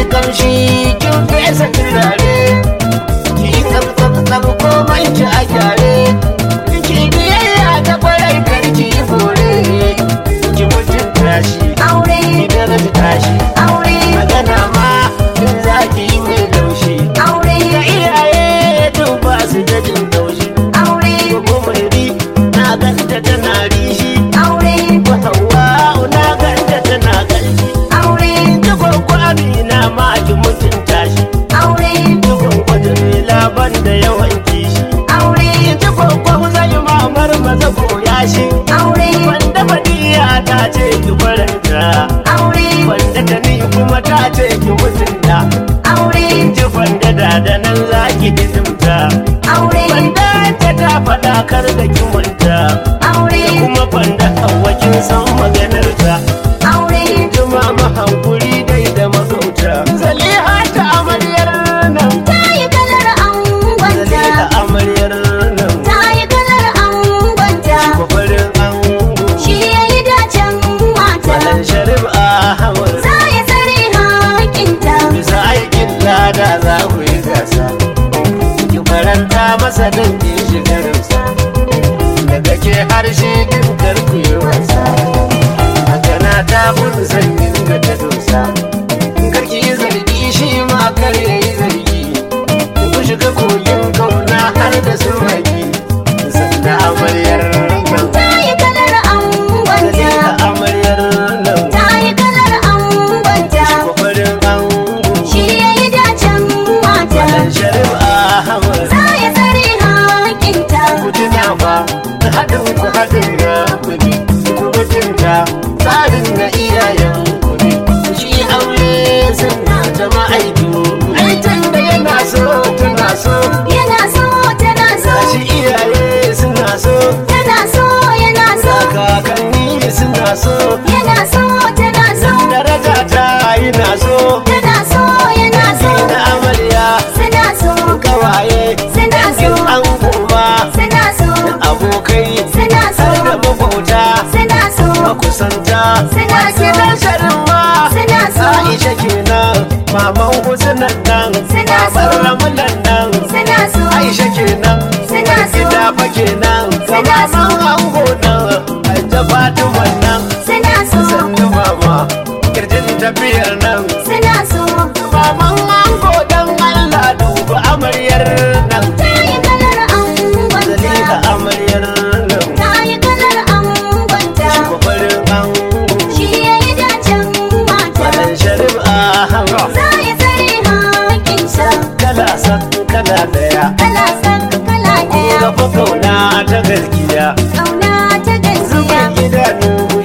kamshi kin fesa turare ki yi tsab tsab tsab komai ki a gyare ki biyayya ta kwarai kar ki yi fure ki mutunta shi aure ki daraja shi aure magana ma in za ki yi mai laushi aure da iyaye tun ba su da jin laushi aure ko mai ri na ganta tana rishi aure ko hawa na ganta tana kalshi aure ta gwaggwami na ma ki mutunta shi aure ta gwaggwada mai laban da yawan kishi aure ta gwaggwa zai mamar maza koya shi aure wanda badiya ta ce ki faranta aure wanda ta ni kuma ta ce ki mutunta aure ji wanda da da nan za ki hidimta aure wanda ta ta faɗa kar da ki manta aure kuma wanda kin san maganarta aure jima mahankuri dai da magauta zaliha ta amaryar nan ta yi kalar angonta zaliha amaryar nan ta yi kalar angonta kwafarin ango shi ya yi dacen mata Malam Sharif Ahmad za ya tsare hakinta bisa aikin lada za ku yi gasa ki faranta masa don ki shigarinsa daga ke harshe din karku yi wasa magana ta kun sanyin ga ta dosa karki yi zargi shi ma kar ya yi zargi ku shiga kogin kauna har da su magi sanda amaryar nan ta yi kalar angonta Zalika amaryar nan ta yi kalar angonta kwafarin ango shi ya yi dacen mata Malam Sharif Ahmad za ya tsare hakinta ku tuna ba haɗin ku haɗin na kuɗi ku mutunta tsarin na iyayen kuɗi shi aure suna ta ma'aiku aikin da yana so tana so yana so tana so shi iyaye suna so tana so yana so kakanni suna so yana so tana so daraja ta yana so tana so yana so na amarya suna so kawaye suna so an koma suna so abokai suna so har da makwauta suna so makusanta Suna so. gidan sharin ma Suna so. Aisha kenan maman Husnan nan Suna so. babar Ramulan nan suna so Aisha kenan Suna so. gida fa kenan ga Suna so. maman ango nan Hajja Fatima nan suna so sannu mama kirjin tafiyar nan suna so maman ango dan Allah duba amaryar nan ta yi kalar angonta Zalika amaryar nan ta yi kalar angonta Kwafarin ango shi ya yi dacen mata Malam Sharif Ahmad za ya tsare hakinta kala san kala daya kala san kala ɗaya ga fa kauna ta gaskiya ƙauna ta gaskiya zuban idanu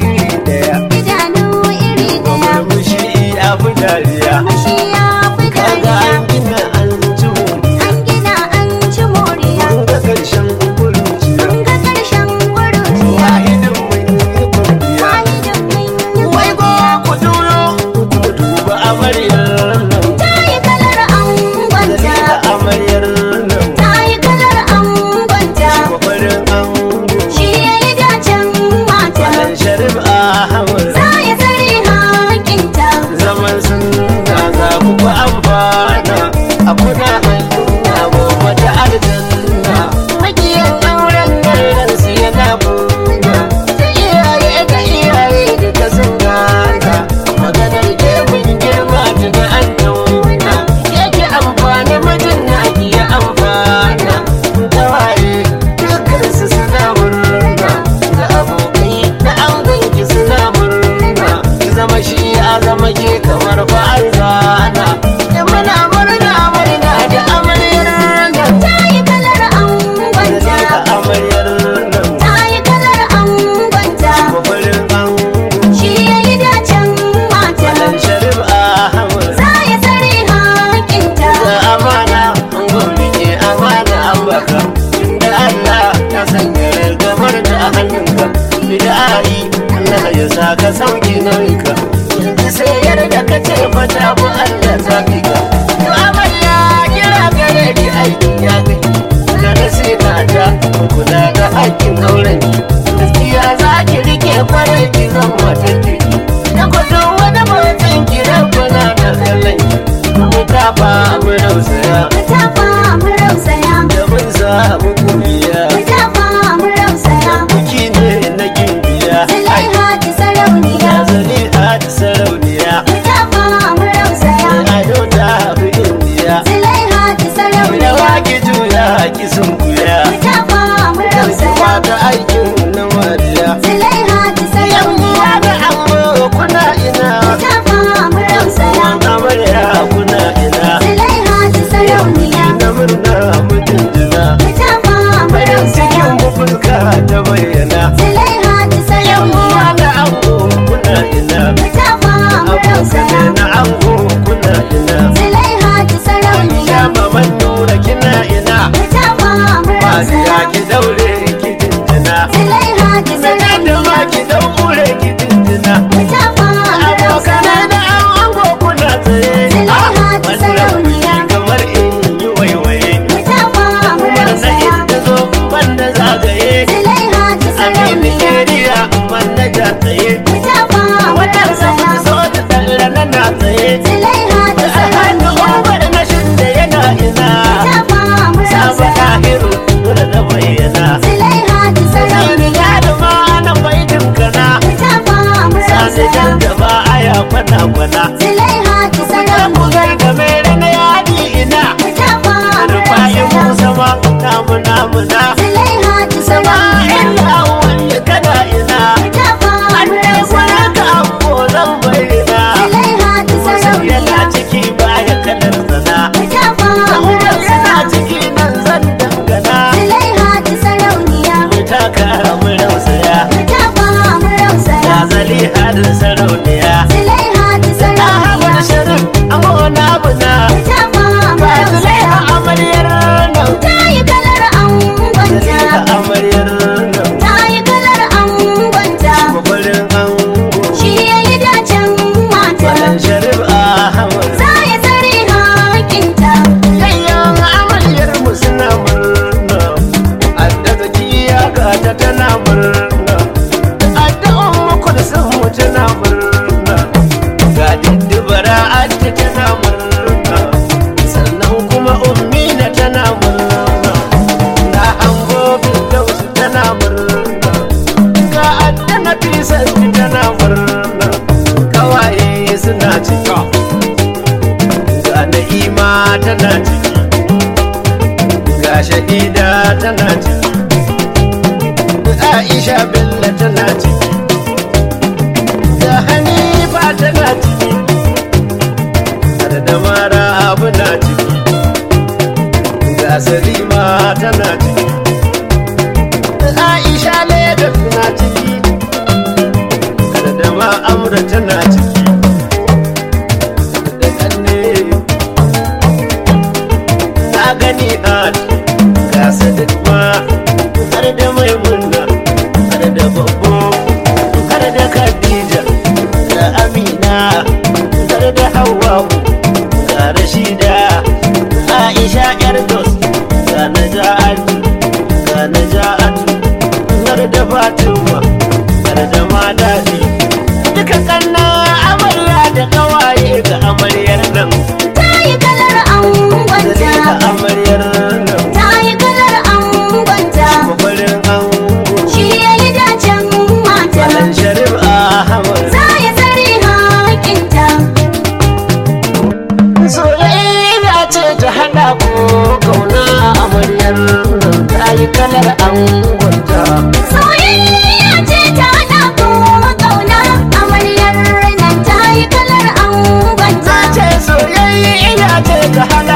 tafa mu rausaya mu tafa mu rausaya da mun samu kuliya mu tafa mu rausaya biki ne na gimbiya Zulaiha ta sarauniya ya zali a ta sarauniya mu tafa mu rausaya ado ta fi indiya Zulaiha ta da sarauniya waki juya ki sun kuya mu tafa mu rausaya wata aikin na mariya Zulaiha ta yan uwa sarauniya da amma kuna ina mu tafa mu rausaya wanda amarya kuna ina Zulaiha ta sarauniya na murna mutum jina mu tafa mu bayan cikin rausaya mu fuska ta bayyana Zulaiha ta yan uwa sarauniya da ango kuna ina mu tafa mu rausaya abokane na ango kuna ina Zulaiha ta ya sarauniya maman nura kina ina mu tafa mu Mariya rausaya ki daure ki jinjina Zulaiha ta Mina da ma sarauniya ki daure ki jinjina mu tafa mu Abokane rausaya da an ango kuna tsaye Zulaiha ta Wannan sarauniya. biki kamar in yi waiwaye mu tafa mu Kuma na rausaya inda zo ban da zagaye Zulaiha ta Amini sarauniya area ban da ja tsaye mu tafa mu Watan sama rausaya so da tsalla na na tsaye Zulaiha ta A hannu sarauniya umar na shinda yana ina mu tafa mu Saba rausaya tahiru dole da bayyana Zulaiha ta Sani sarauniya ya da ma ana baitin kana mu tafa mu Sani rausaya can gaba aya kwana kwana Zulaiha ta Ku sarauniya ga game na yadi ina mu tafa mu Rufayi rausaya Musa ma namu namu na Zulaiha ta Sama sarauniya illa wanda kana ina mu tafa mu Annai rausaya kwana ka ambo zan bayyana Zulaiha ta Yana sarauniya ciki baya kalar sana mu tafa mu Umar yana rausaya ciki nan zan dangana Zulaiha ta sarauniya Mu taka mu rausaya mu tafa mu rausaya Ya zali hadin sarauniya Zulaiha ta Ahmad sarauniya Sharif amona buna mu tafa mu ba rausaya Zulaiha amaryar nan ta yi kalar angonta Zulaiha amaryar nan ta yi kalar angonta Mafarin ango shi ya yi dacen mata Malam Sharif Ahmad za ya tsare hakinta Yayyan amaryar mu suna murna Adda zakiya ga ta tana murna Adda ummu kulsum mu tana murna Ga diddubara adda tana murna Sannan kuma ummina tana murna Na hango Firdaus tana murna Ga adda Nafisa tana murna Kawaye suna cika ga na'ima tana ciki ga shahida tana ciki aisha bello tana ciki ga hanifa tana ciki har da mara abu na ciki ga salima tana ciki aisha leda tana ciki har da ma amra tana ciki da kanne na gani hat ga sadiq ma har da maimuna har da babbo har da khadija da amina har da hawwa'u ga rashida aisha yar dos ga naja'atu ga naja'atu har da fatima har da maladi duka kanna amarya da kawaye ga amaryar nan ta yi kalar angonta Zalika amaryar nan ta yi kalar angonta mafarin ango shi ya yi dacen mata Malam Sharif Ahmad za ya tsare hakinta Soyayya ce ta haɗa ko kauna amaryar nan ta yi kalar angonta soyayya ce ta haɗa ko ƙauna amaryar nan ta yi kalar angonta ce soyayya ce ta haɗa